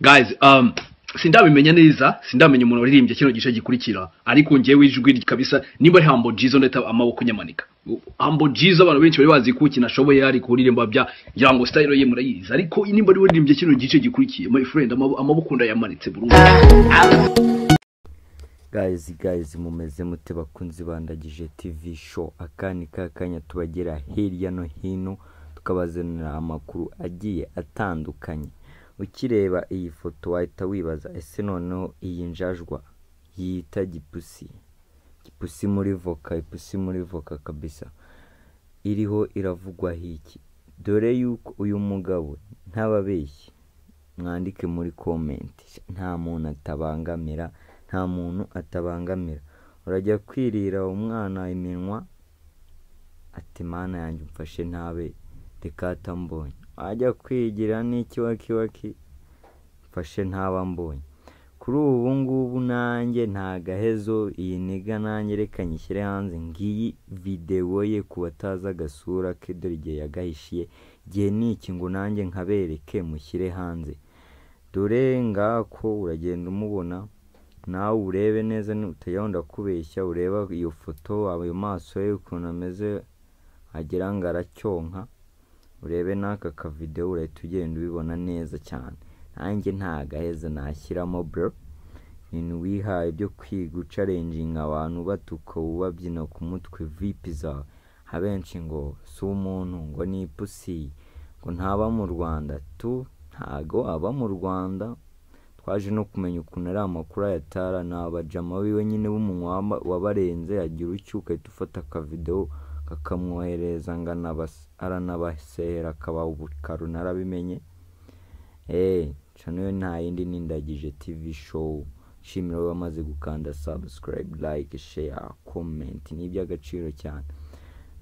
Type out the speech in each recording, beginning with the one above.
guys um sindabimenya neza sindamenya umuntu waririmbye kino gice gikurikira ariko ngewe ijwi kabisa niba ari hambo jizo ndeta amaboko nyamanika hambo jizo abantu benshi bari bazi ko ukina ashoboye ari kuririmba bya ngira ngo style ye murayizi ariko nimba ari waririmbye kino gice gikurikiye my friend amabo- amaboko ndayamanitse burundu gayizi gayizi mumeze mute bakunzi bandagije tv show aka ni ka kanya tubagera hirya no hino tukabazanira amakuru agiye atandukanye ukireba iyi foto wahita wibaza ese noneho iyi njajwa yita gipusi gipusi muri voka ipusi muri voka kabisa iriho iravugwaho iki dore yuko uyu mugabo ntababeshyi mwandike muri komenti nta muntu atabangamira nta muntu atabangamira urajya kwirira umwana iminwa ati mana yanjye umfashe ntabe reka atambonye wajya kwigira n'ikiwakiwaki mfashe ntaba mbonye kuri ubu ngubu nanjye nta gahezo iyi niga nanjye reka nyishyire hanze ngiyi videwo ye ku batazi agasura ke dore igihe yagahishiye igihe ni iki ngo nanjye nkabereke mushyire hanze dore ngako uragenda umubona nawe urebe neza nutajyaho ndakubeshya ureba iyo foto ayo maso ye ukuntu ameze wagira ngo aracyonka urebe n'aka kavidewo urahita ugenda ubibona neza cyane nanjye nta gaheza nashyiramo bro ibintu wihaye byo kwiga ucarenjinga abantu batuka ubabyina ku mutwe vipi zawe abenshi ngo si umuntu ngo ni ipusi ngo ntaba mu rwanda tu ntago aba mu rwanda twaje no kumenya ukuntu ari amakuru ayatara ni abajama biwe nyine b'umunwa wama- wabarenze agira ucyo ugahita ufata akavidewo kakamwohereza ngo anabas- aranabasera akaba ubukaro narabimenye eee cano yo nta yindi ni ndagije tv show nshimira abamaze gukanda subscribe like share comment ni iby'agaciro cyane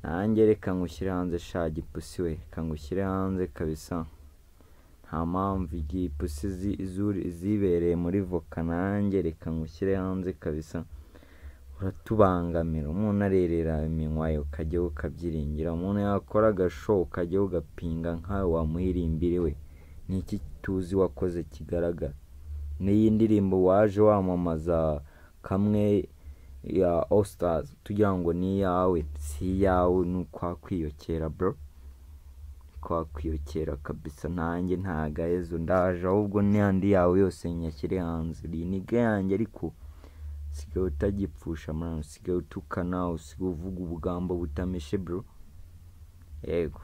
nanjye reka ngushyire hanze sha gipusi we reka ngushyire hanze kabisa nta mpamvu igihe ipusi zi- zuri- zibereye muri voka nanjye reka ngushyire hanze kabisa uratubangamira umuntu arerera iminwa yawe ukajyaho ukabyiringira umuntu yakora agashow ukajyaho ugapinga nkawe wamuhirimbire we ni iki tuzi wakoze kigaragara n'iyi ndirimbo waje wamamaza kamwe ya ositazi tugira ngo ni iyawe si iyawe ni ukwakwiyokera bro kwakwiyokera kabisa nanjye nta gahezo ndaje ahubwo n'andi yawe yose nyashyire hanze iyi niga yanjye ariko usigaye utagipfusha mwana usigaye utukana usigaye uvuga ubugambo butameshe bro yego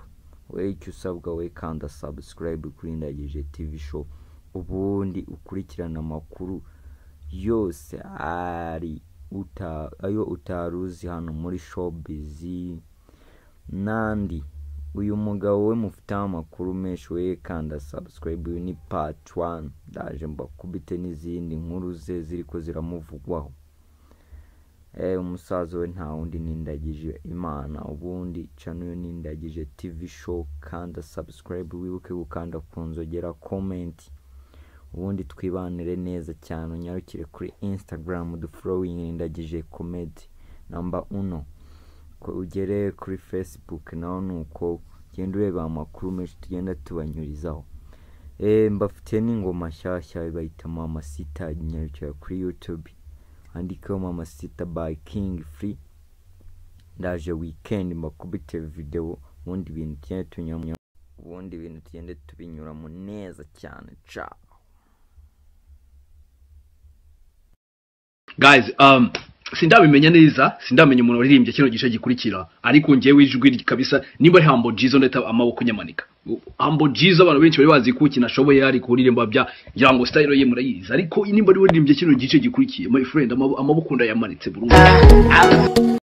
we icyo usabwa we kanda subscribe kuri ndagije tv show ubundi ukurikirana amakuru yose ari uta, ayo utaruzi hano muri showbiz n'andi uyu mugabo we mufiteho amakuru menshi we kanda subscribe uyu ni part 1 ndaje mbakubite n'izindi nkuru ze ziri ko ziramuvugwaho eh umusaza we nta wundi nindagije imana ubundi cano yo nindagije tv show kanda subscribe wibuke gukanda ku nzogera comment ubundi twibanire neza cyane unyarukire kuri instagram dufollowing nindagije comedy number uno ko ugere kuri facebook naho ni uko ugenda ureba amakuru menshi tugenda tubanyurizaho Eh, mbafitiye n'ingoma nshyashya bayita mama sita nyarukira kuri youtube handikeho mama sita by king free ndaje weekend mbakubite videwo ubundi ibintu tugenda tunyura ubundi ibintu tugenda tubinyuramo neza cyane ciao guys um sindabimenya neza sindamenya umuntu waririmbye kino gice gikurikira ariko ngewe ijwi kabisa niba ari hambo jizo ndeta amaboko nyamanika hambo jizo abantu benshi bari bazi ko ukina ashoboye ari kuririmba bya ngira ngo style ye murayizi ariko nimba ari waririmbye kino gice gikurikiye my friend amabo- amaboko ndayamanitse burundu